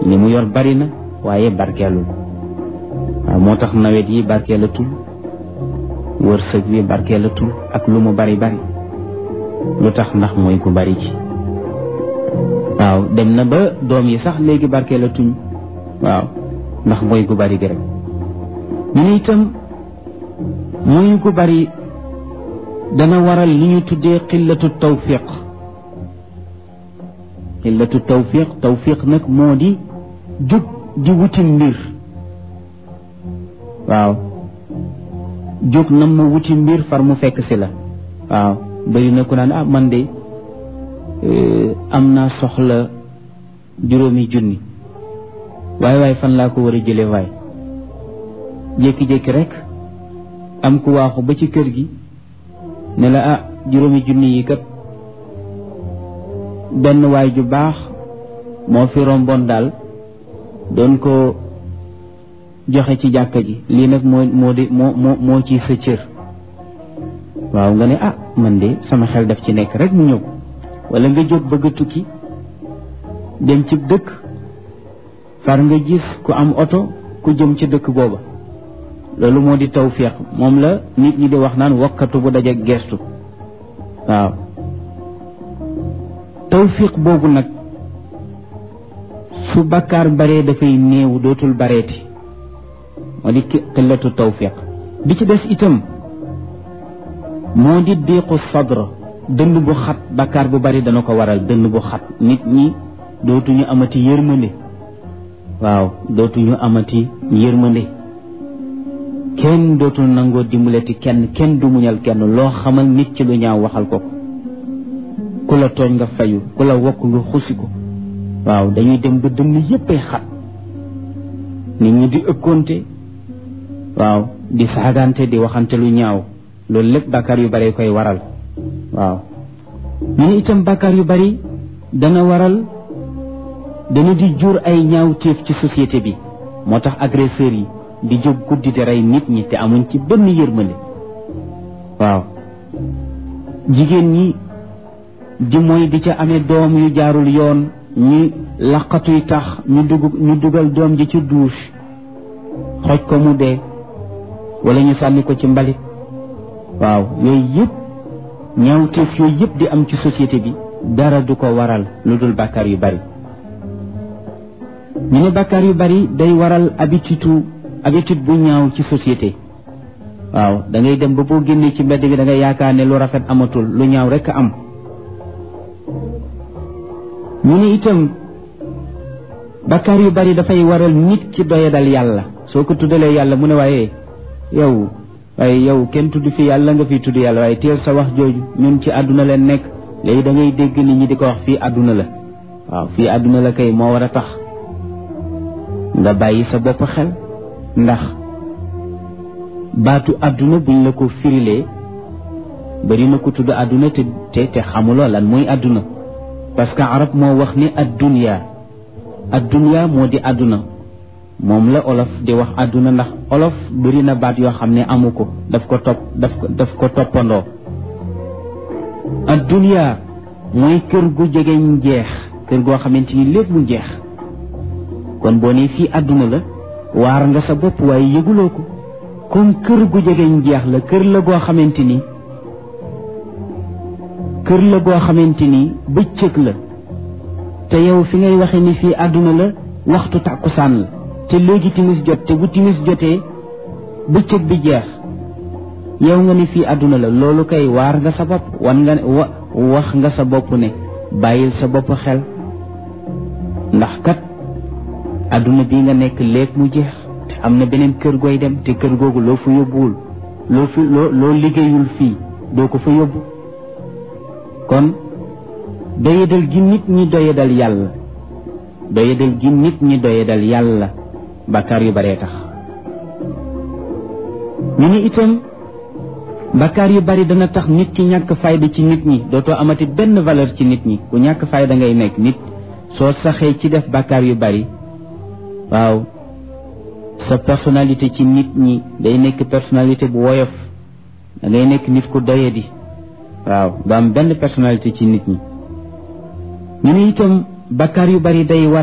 li mu yor bari na waaye barkeelul waaw moo tax nawet yi barkeelatul wërsëg wi barkeelatul ak lu mu bari bari lu tax ndax mooy ku bari ci waaw dem na ba doom yi sax léegi barkeelatuñ waaw ndax mooy gu bari gi rek ñu ne itam mooy gu bari dana waral li ñu tuddee xillatu tawfiq xillatu tawfiq tawfiq nag moo di jóg di wuti mbir waaw jóg na mu wuti mbir far mu fekk si la waaw bëri na ku naan ah man de am naa soxla juróomi junni waaye waaye fan laa ko war a jële waay jékki-jékki rek am ku waaxu ba ci kër gi ne la ah juróomi junni yi kat benn waay ju baax moo fi romboon daal doon ko joxe ci jàkka ji lii nag moo moo di moo moo moo ci sa cër waaw nga ne ah man de sama xel daf ci nekk rek mu ñëw wala nga jóg bëgg a tukki dem ci dëkk far nga gis ku am oto ku jëm ci dëkk booba loolu moo di tawfiq moom la nit ñi di wax naan wakkatu bu daje gestu waaw tawfiq boobu nag su bakkaar baree dafay néew dootul bareeti moo di xillatu tawfiq bi ci des itam moo di diiqu sadra dënn bu xat bakkaar bu bari dana ko waral dënn bu xat nit ñi dootuñu amati yërmande waaw dootuñu amati yërmande kenn dootul nangoo dimbalati kenn kenn du muñal kenn loo xamal nit ci lu ñaaw waxal ko ku la tooñ nga fayu ku la wokk nga xusi ko waaw dañuy dem ba dënn yéppay xat nit ñi di ëkkoonte waaw di saagante di waxante lu ñaaw loolu lépp bàkkaar yu bari koy waral waaw ñu ne itam bàkkaar yu bari dana waral dana di jur ay ñaaw téef ci société bi moo tax agresseurs yi di jóg guddi di rey nit ñi te amuñ ci benn yërmande waaw jigéen ñi di mooy di ca amee doom yu jaarul yoon ñu laqatuy tax ñu dugg ñu dugal doom ji ci douche xoj ko mu dee wala ñu sànni ko ci mbalit waaw yooyu yëpp ñaawteef yooyu yëpp di am ci société bi dara du ko waral lu dul bàkkaar yu bari ñu ne bàkkaar yu bari day waral habitude habitude bu ñaaw ci société waaw da ngay dem ba boo génnee ci mbedd bi da ngay yaakaar ne lu rafet amatul lu ñaaw rekk am ñu ne itam bàkkaar yu bari dafay waral nit ki doyadal yàlla soo ko tuddalee yàlla mu ne waaye yow waaye yow kenn tudd fi yàlla nga fi tudd yàlla waaye teel sa wax jooju ñun ci àdduna leen nekk léegi da ngay dégg nit ñi di ko wax fii àdduna la waaw fii àdduna la kay moo war a tax nga bàyyi sa bopp xel ndax baatu àdduna buñ la ko firilee bari na ko tudd àdduna te te te xamuloo lan mooy àdduna parce que arab moo wax ni addunya addunya moo di àdduna moom la olof di wax àdduna ndax olof bëri na baat yoo xam ne amu ko daf ko topp daf ko daf ko toppandoo addunya mooy kër gu jegeñ jeex kër goo xamante ni lépp mu jeex kon boo nee fii àdduna la waar nga sa bopp waaye yëguloo ko comme kër gu jegeñ jeex la kër la goo xamante ni kër la goo xamante ni bëccëg la te yow fi ngay waxe ni fii àdduna la waxtu tàkkusaan la te léegi timis jot te bu timis jotee bëccëg bi jeex yow nga ni fii àdduna la loolu kay waar nga sa bopp wan nga wa wax nga sa bopp ne bàyyil sa bopp xel ndax kat àdduna bi nga nekk léeg mu jeex te am na beneen kër gooy dem te kër googu loo fa yóbbuwul loo fi loo loo liggéeyul fii doo ko fa yóbbu kon doyadal gi nit ñi doyadal yàlla doyadal gi nit ñi doyadal yàlla bàkkaar yu baree tax ñu ni itam bàkkaar yu bari dana tax nit ki ñàkk fayda ci nit ñi dootoo amati benn valeur ci nit ñi ku ñàkk fayda ngay nekk nit soo saxee ci def bàkkaar yu bari waaw sa personnalité ci nit ñi day nekk personnalité bu woyof da ngay nekk nit ku doyadi waaw du am benn personnalité ci nit ñi ñu ne itam bakkaar yu bari day war